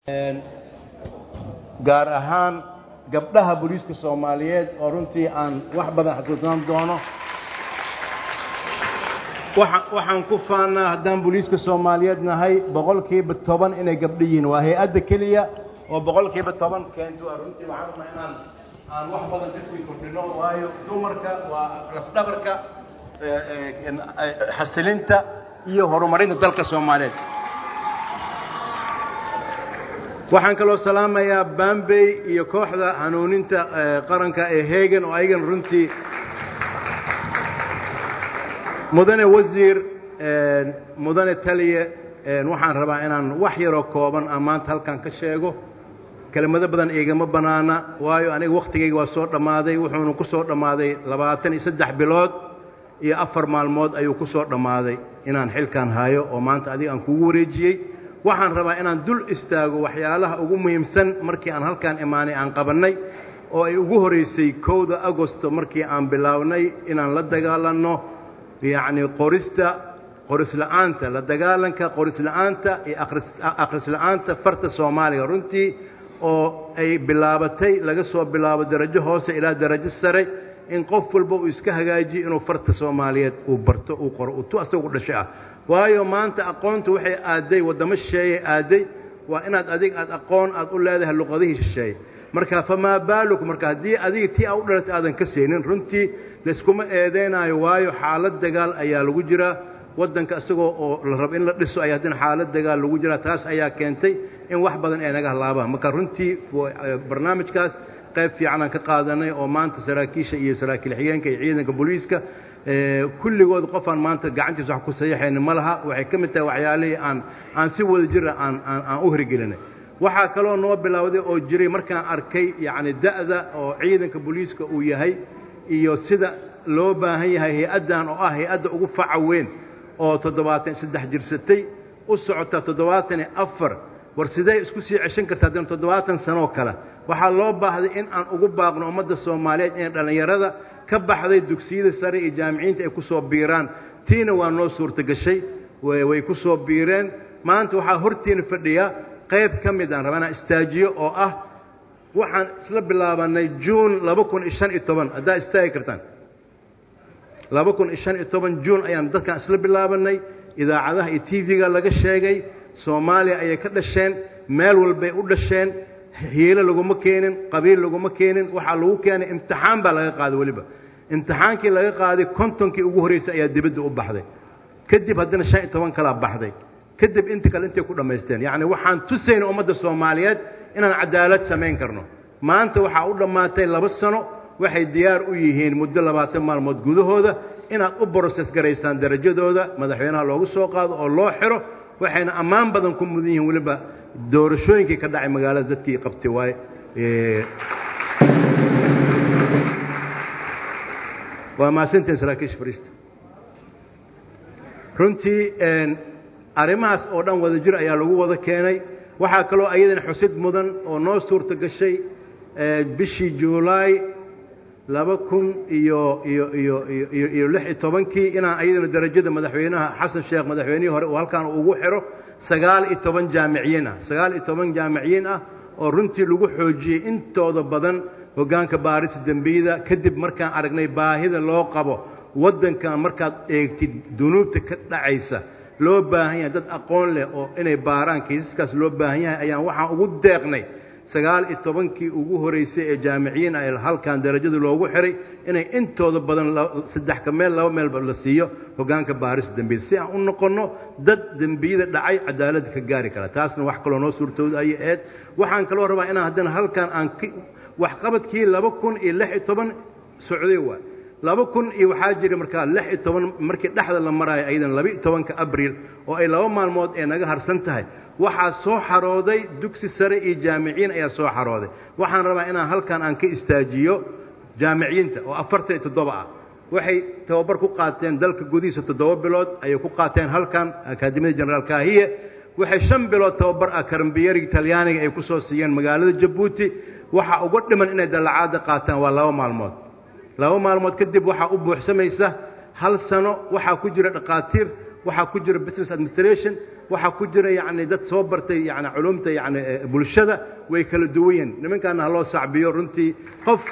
gaar ahaan gabdhaha booliiska soomaaliyeed oo runtii aan wax badan xasuusnaan doono waxaan ku faannaa haddaan booliiska soomaaliyeed nahay boqolkiiba toban inay gabdho yihiin waa hay-adda keliya oo boqolkiiba toban keento waa runtii waxaan rabnaa inaan aan wax badan ka sii kordhino waayo dumarka waa lafdhabarka xasilinta iyo horumarinta dalka soomaaliyeed waxaan kaloo salaamayaa bambey iyo kooxda hanuuninta qaranka ee hegan oo ayagana runtii mudane wasiir mudane taliye waxaan rabaa inaan wax yaroo kooban aan maanta halkan ka sheego kelmado badan igama bannaana waayo aniga wakhtigayga waa soo dhammaaday wuxuuna ku soo dhammaaday labaatan iyo saddex bilood iyo afar maalmood ayuu ku soo dhammaaday inaan xilkan hayo oo maanta adiga aan kugu wareejiyey waxaan rabaa inaan dul istaago waxyaalaha ugu muhiimsan markii aan halkaan imaanay aan qabannay oo ay ugu horraysay kowda agosto markii aan bilownay inaan la dagaalanno yacnii qorista qorisla'aanta la dagaalanka qorisla'aanta iyo akhrisla'aanta farta soomaaliga runtii oo ay bilaabatay laga soo bilaabo darajo hoose ilaa darajo sare in qof walba uu iska hagaajiyo inuu farta soomaaliyeed uu barto uu qoro uu tu asagu dhasho ah waayo maanta aqoontu waxay aadday waddamo shisheeyey aadday waa inaad adig aad aqoon aad u leedahay luqadihii shisheeye marka famaa baaluk marka haddii adiga tii aa u dhalatay aadan ka saynin runtii layskuma eedaynaayo waayo xaalad dagaal ayaa lagu jiraa waddanka isagoo oo la rabo in la dhiso ayaa haddana xaalad dagaal lagu jiraa taas ayaa keentay in wax badan ay naga halaabaan marka runtii barnaamijkaas qayb fiicanaan ka qaadanay oo maanta saraakiisha iyo saraakiil xigeenka iyo ciidanka booliiska kulligood qofaan maanta gacantiisa wax ku sayaxayna ma laha waxay ka mid tahay waxyaalihii aan aan si wada jira aan aan aan u hirgelinay waxaa kaloo noo bilowday oo jiray markaan arkay yacni da'da oo ciidanka booliiska uu yahay iyo sida loo baahan yahay hay-addan oo ah hay-adda ugu faca weyn oo toddobaatan saddex jirsatay u socota toddobaatan iyo afar war sidee isku sii ceshan karta haddana toddobaatan sanoo kale waxaa loo baahday in aan ugu baaqno ummadda soomaaliyeed inay dhallinyarada ka baxday dugsiyada sare iyo jaamiciinta ay ku soo biiraan tiina waa noo suurtagashay way ku soo biireen maanta waxaa hortiina fadhiya qayb ka mid aan rabaa inaan istaajiyo oo ah waxaan isla bilaabannay juun laba kun iyo shan iyo toban haddaa istaagi kartaan laba kun iyo shan iyo toban juun ayaan dadkan isla bilaabannay idaacadaha iyo tv-ga laga sheegay soomaaliya ayay ka dhasheen meel walbay u dhasheen hiilo laguma keenin qabiil laguma keenin waxaa lagu keenay imtixaan baa laga qaaday weliba imtixaankii laga qaaday kontonkii ugu horraysay ayaa dibadda u baxday kadib haddana shan iyo toban kalaa baxday kadib inta kale intay ku dhammaysteen yacni waxaan tusayna ummadda soomaaliyeed inaan cadaalad samayn karno maanta waxaa u dhammaatay laba sano waxay diyaar u yihiin muddo labaatan maalmood gudahooda inaad u broses garaysaan darajadooda madaxweynaha loogu soo qaado oo loo xiro waxayna ammaan badan ku mudan yihiin weliba doorashooyinkii ka dhacay magaalada dadkii qabtay waaye waa mahadsantiin saraakiisha fariista runtii arrimahaas oo dhan wada jir ayaa lagu wada keenay waxaa kaloo ayadana xusid mudan oo noo suurta gashay bishii juulaay laba kun iyo iyo iyo iyo iyo lix iyo tobankii inaan ayadana darajada madaxweynaha xasan sheekh madaxweynihii hore uu halkaan ugu xiro sagaal iyo toban jaamiciyiin ah sagaal iyo toban jaamiciyiin ah oo runtii lagu xoojiyey intooda badan hoggaanka baarista dembiyada kadib markaan aragnay baahida loo qabo waddankan markaad eegtid dunuubta ka dhacaysa loo baahan yahay dad aqoon leh oo inay baaraan kiisaskaas loo baahan yahay ayaan waxaan ugu deeqnay sagaal iyo tobankii ugu horraysay ee jaamiciyiin ah halkan darajada loogu xiray inay intooda badan saddex ka meel laba meelba la siiyo hoggaanka baarista dembiyada si aan u noqonno dad dembiyada dhacay cadaaladda ka gaari kara taasna wax kaloo noo suurtooda ayay ahayd waxaan kaloo rabaa inaan haddana halkan aan waxqabadkii laba kun iyo lix iyo toban socday waay laba kun iyo waxaa jira markaa lix iyo toban markii dhexda la maraayo ayadan laba iyo tobanka abriil oo ay laba maalmood ee naga harsan tahay waxaa soo xarooday dugsi sare iyo jaamiciyiin ayaa soo xarooday waxaan rabaa inaan halkan aan ka istaajiyo jaamiciyiinta oo afartan iyo toddoba ah waxay tababar ku qaateen dalka gudihiisa toddoba bilood ayay ku qaateen halkan akaadimiyada jenaraal kaahiye waxay shan bilood tababar ah karambiyariga talyaaniga ay ku soo siiyeen magaalada jabuuti waxaa uga dhiman inay dallacaadda qaataan waa laba maalmood laba maalmood kadib waxaa u buuxsamaysa hal sano waxaa ku jira dhaqaatiir waxaa ku jira business administration waxaa ku jira yacni dad soo bartay yani culumta yani bulshada way kala duwan yihin nimankaana ha loo sacbiyo runtii qof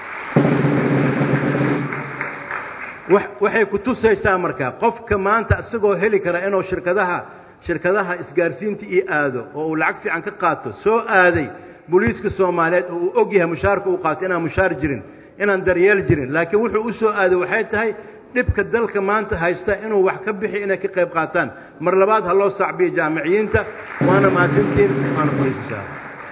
waxay ku tusaysaa markaa qofka maanta isagoo heli kara inuu shirkadaha shirkadaha isgaarsiinta ii aado oo uu lacag fiican ka qaato soo aaday booliiska soomaaliyeed oo uu og yahay mushaarka uu qaato inaan mushaar jirin inaan daryeel jirin laakiin wuxuu u soo aaday waxay tahay dhibka dalka maanta haysta inuu wax ka bixi inay ka qayb qaataan mar labaad ha loo sacbiyo jaamiciyiinta waana mahadsantiin waana fadhiisashaa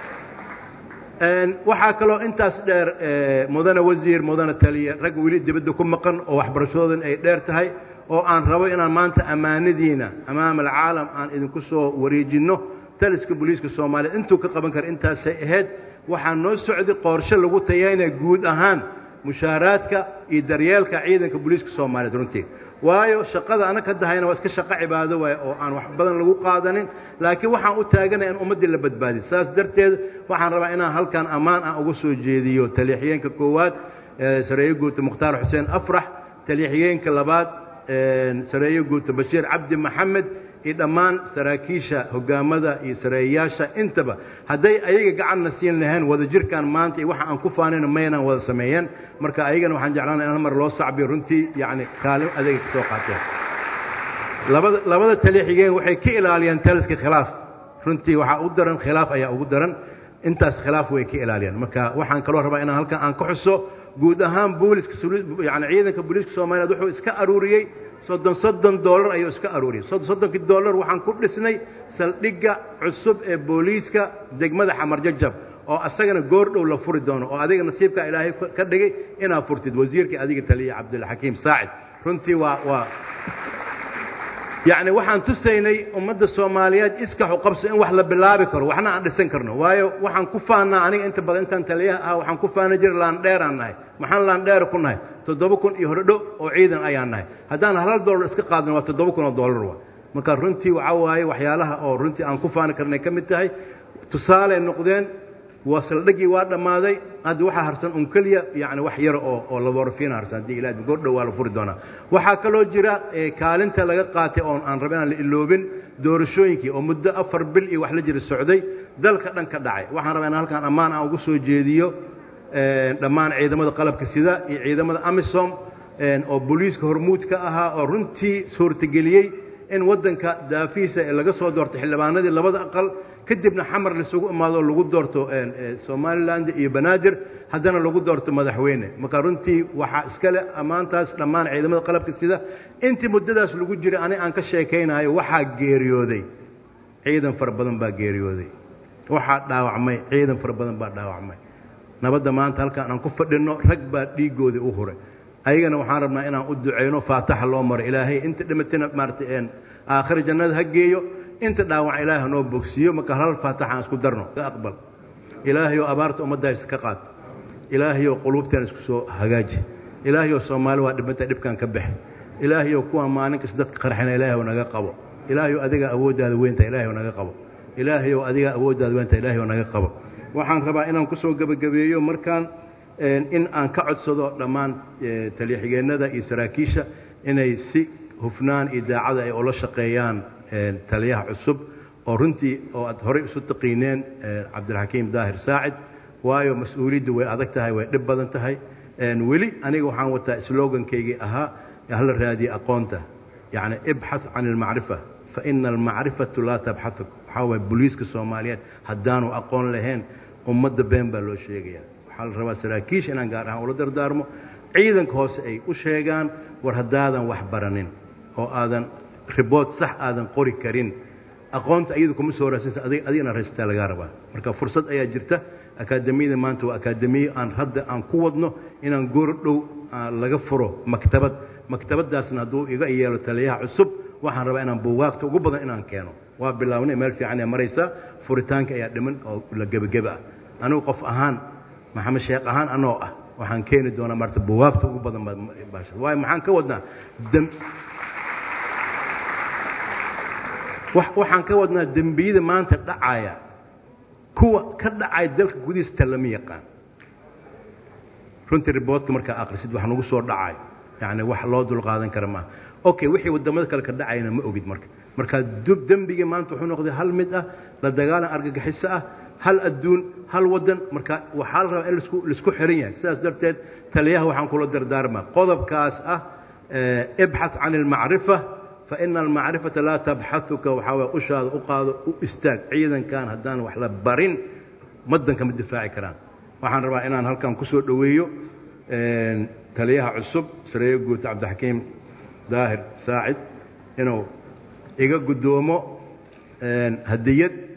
waxaa kaloo intaas dheer mudane wasiir mudane taliye rag weli dibadda ku maqan oo waxbarashadoodan ay dheer tahay oo aan rabo inaan maanta ammaanadiina amaama alcaalam aan idinku soo wareejinno taliska booliiska soomaaliyeed intuu ka qaban kara intaasay ahayd waxaa noo socday qoorshe lagu tayaynaya guud ahaan mushaaraadka iyo daryeelka ciidanka booliiska soomaaliyeed runtii waayo shaqada anag ka dahayna waa iska shaqo cibaado waay oo aan wax badan lagu qaadanin laakiin waxaan u taaganaya in ummaddii la badbaadiy saas darteed waxaan rabaa inaan halkan ammaan ah uga soo jeediyo taliixyeenka koowaad sareeye guuta mukhtaar xuseen afrax taliixyeenka labaad sareeye guuta bashiir cabdi maxamed iyo dhammaan saraakiisha hogaamada iyo sareeyayaasha intaba hadday ayaga gacanna siin lahayn wadajirkan maanta iyo waxa aan ku faanayno maynaan wada sameeyeen marka ayagana waxaan jeclaanay in hal mar loo sacbiyo runtii yacni kaalin adeega ka soo qaateen labada labada taliixigeen waxay ka ilaaliyaan taliska khilaaf runtii waxaa u daran khilaaf ayaa ugu daran intaas khilaaf way ka ilaaliyaan marka waxaan kaloo rabaa inaan halkan aan ka xuso guud ahaan booliska yani ciidanka booliiska soomaaliyeed wuxuu iska aruuriyey soddon soddon dollar ayuu iska aruuriyey soddon soddonkii dollar waxaan ku dhisnay saldhigga cusub ee booliiska degmada xamarjajab oo asagana goordhow la furi doono oo adiga nasiibkaa ilaahay ka dhigay inaad furtid wasiirkii adiga taliya cabdilxakiim saacid runtii waa waa yacni waxaan tusaynay ummadda soomaaliyeed iskaxu qabso in wax la bilaabi karo waxna aan dhisan karno waayo waxaan ku faannaa aniga inta badan intaan taliyaha ah waxaan ku faana jiray laandheeraan nahay maxaan laandheera ku nahay toddoba kun iyo hordho oo ciidan ayaan nahay haddaan hal dollar iska qaadno waa toddoba kun oo dollar wa marka runtii waxaa waaye waxyaalaha oo runtii aan ku faani karnay ka mid tahay tusaaley noqdeen waa saldhiggii waa dhammaaday hadda waxaa harsan un keliya yani wax yar oo oo laborofina harsan haddii ilaah goordhow waa la furi doonaa waxaa kaloo jira kaalinta laga qaatay oon aan raba inaan la iloobin doorashooyinkii oo muddo afar bil iyo wax la jira socday dalka dhan ka dhacay waxaan rabaa in halkaan ammaan aan ugu soo jeediyo dhammaan ciidamada qalabka sida iyo ciidamada amisom oo booliiska hormuud ka ahaa oo runtii suurtageliyey in waddanka daafihiisa ee laga soo doorto xildhibaanadii labada aqal kadibna xamar laisugu imaado oo lagu doorto somaliland iyo banaadir haddana lagu doorto madaxweyne marka runtii waxaa iskale ammaantaas dhammaan ciidamada qalabka sida intii muddadaas lagu jiray ani aan ka sheekaynayo waxaa geeriyooday ciidan fara badan baa geeriyooday waxaa dhaawacmay ciidan fara badan baa dhaawacmay nabadda maanta halkaan aan ku fadhinno rag baa dhiiggoodii u huray ayagana waxaan rabnaa inaan u ducayno faataxa loo maro ilaahay inta dhimatana maarata aakhira jannada ha geeyo inta dhaawac ilaahay hanoo bogsiiyo marka hal faataxa aan isku darno ka aqbal ilaahayoo abaarta ummaddaa iska qaad ilaahayoo quluubtaan isku soo hagaaji ilaahayoo soomaali waa dhibanta dhibkan ka bax ilaahayoo kuwa maalin kasta dadka qarxina ilaahay naga qabo ilaahayoo adigaa awooddaada weynta ilaahay naga qabo ilaahayoo adigaa awooddaada weynta ilaahay naga qabo waxaan rabaa inaan ku soo gebagabeeyo markaan in aan ka codsado dhammaan taliyaxigeennada iyo saraakiisha inay si hufnaan iyo daacada ay ula shaqeeyaan taliyaha cusub oo runtii oo aad horey isu taqiineen cabdilxakiim daahir saacid waayo mas-uuliyaddu way adag tahay way dhib badan tahay weli aniga waxaan wataa slogankaygii ahaa hala raadiye aqoonta yacni ibxath can almacrifa fa ina almacrifatu laa tabxatuk waxaa waaya booliiska soomaaliyeed haddaanu aqoon lahayn ummadda been baa loo sheegaya waxaa la rabaa saraakiisha inaan gaar ahaan ula dardaarmo ciidanka hoose ay u sheegaan war haddaadan wax baranin oo aadan ribood sax aadan qori karin aqoonta iyadu kuma soo raasaysa adig adigna raystaa lagaa rabaa marka fursad ayaa jirta akaademiyada maanta waa akaademiye aan hadda aan ku wadno inaan goor dhow laga furo maktabad maktabadaasna hadduu iga yeelo taliyaha cusub waxaan rabaa inaan buugaagta ugu badan inaan keeno waa bilaabnay meel fiican ee maraysaa furitaanka ayaa dhiman oo la gebageba ah anigu qof ahaan maxamed sheekh ahaan anoo ah waxaan keeni doonaa maarta buugaagta ugu badan waayo maxaan ka wadnaa waxaan ka wadnaa dembiyada maanta dhacaya kuwa ka dhacaya dalka gudihiista lama yaqaan runtii riboodka markaa akhrisid wax nagu soo dhacayo yacni wax loo dulqaadan kara maaha okay wixii waddamada kale ka dhacayana ma ogid marka marka dub dembigii maanta wuxuu noqday hal mid ah la dagaalan argagixiso ah hal adduun hal waddan marka waxaa la rabaa in laisku xiran yahay sidaas darteed taliyaha waxaan kula dardaarmaa qodobkaas ah ibxath can almacrifa fa ina almacrifata laa tabxahuka waxaa waye ushaada u qaado u istaag ciidankan haddaan wax la barin waddanka ma difaaci karaan waxaan rabaa inaan halkan ku soo dhoweeyo taliyaha cusub sareeye guurta cabdixakiim daahir saacid inuu iga guddoomo hadiyad